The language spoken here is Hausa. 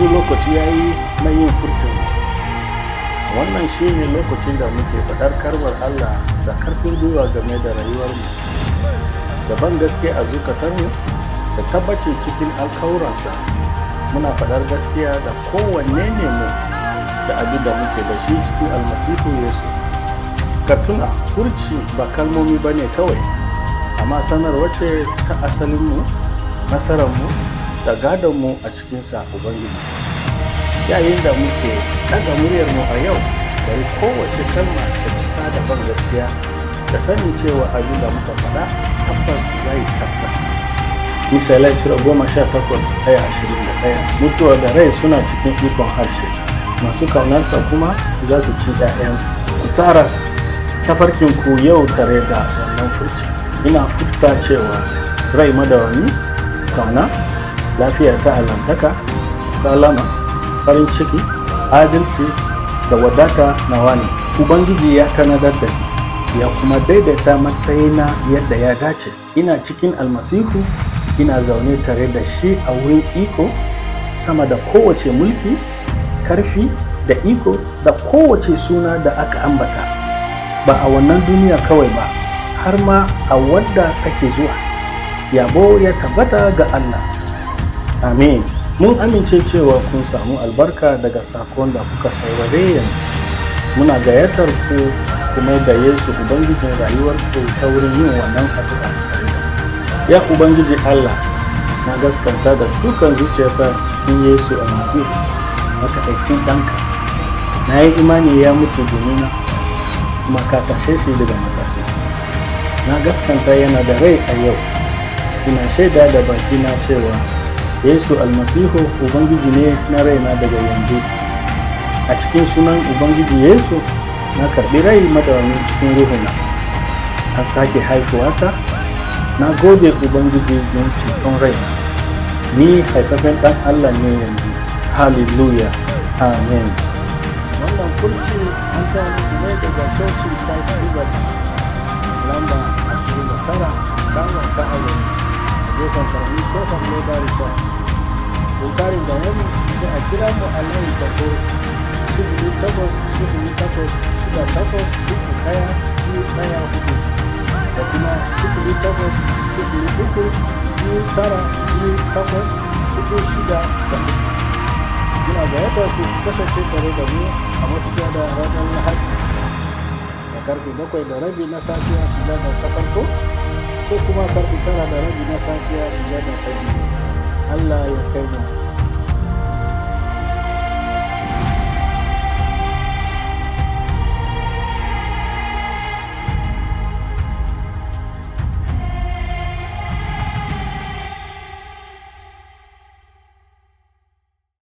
yanzu lokaci ya yi na yin furcin wannan shi ne lokacin da muke faɗar karbar allah da karfin gwiwa game da rayuwarmu da ban gaske a zukatarmu da tabbacin cikin alkawuransa muna faɗar gaskiya da kowanne ne mu da abin da muke da shi cikin almasihu yesu ka tuna furci ba kalmomi ba ne kawai amma sanarwa ce ta asalinmu nasararmu da gadonmu a cikinsa ubangiji yayin da muke ɗaga muryarmu a yau bari kowace kalma ta cika da ban gaskiya da sanin cewa abin da muka faɗa tabbas zai tabbata misalai sura goma sha takwas ɗaya ashirin da ɗaya mutuwa da rai suna cikin ikon harshe masu kaunarsa kuma za su ci ‘ya'yansa ku tsara tafarkin ku yau tare da wannan furci ina furta cewa rai madawami kauna lafiya ta alantaka salama farin ciki adalci da wadata nawa ne ubangiji ya tanadar da ni ya kuma daidaita matsayina yadda ya dace ina cikin almasihu ina zaune tare da shi a wurin iko sama da kowace mulki karfi da iko da kowace suna da aka ambata ba a wannan duniya kawai ba har ma a wadda take zuwa yabo ya tabbata ga Allah amin mun amince cewa kun samu albarka daga sakon da kuka saurare yanzu muna gayyatar ku kuma da Yesu Ubangijin rayuwar ku ta wurin yin wannan addu'a ya Ubangiji Allah na gaskanta da dukan zuciyata cikin Yesu a Masihu makaɗaicin ɗanka na yi imani ya mutu domin kuma ka tashe shi daga matafi na gaskanta yana da rai a yau ina shaida da bakina cewa yesu almasihu ubangiji ne na raina daga yanzu a cikin sunan ubangiji yesu na karɓi rai madawami cikin ruhuna an sake haifuwata na gode ubangiji don ceton raina ni haifafen ɗan allah ne yanzu hallelujah amen wannan kurci an kawo muku ne daga cocin christ rivers lamba 29 dama ta aure a gefen karami kofar leda resort don karin bayani sai a kira mu a layin tako sifili takwas sifili takwas shida takwas uku ɗaya biyu ɗaya hudu da kuma sifili takwas sifili uku biyu tara biyu takwas uku shida da uku muna da yadda ku kasance tare da mu a wasu da ranar lahadi da karfe bakwai da rabi na safiya su zada ta farko sai kuma karfe tara da rabi na safiya su zada ta biyu allah ya kai mu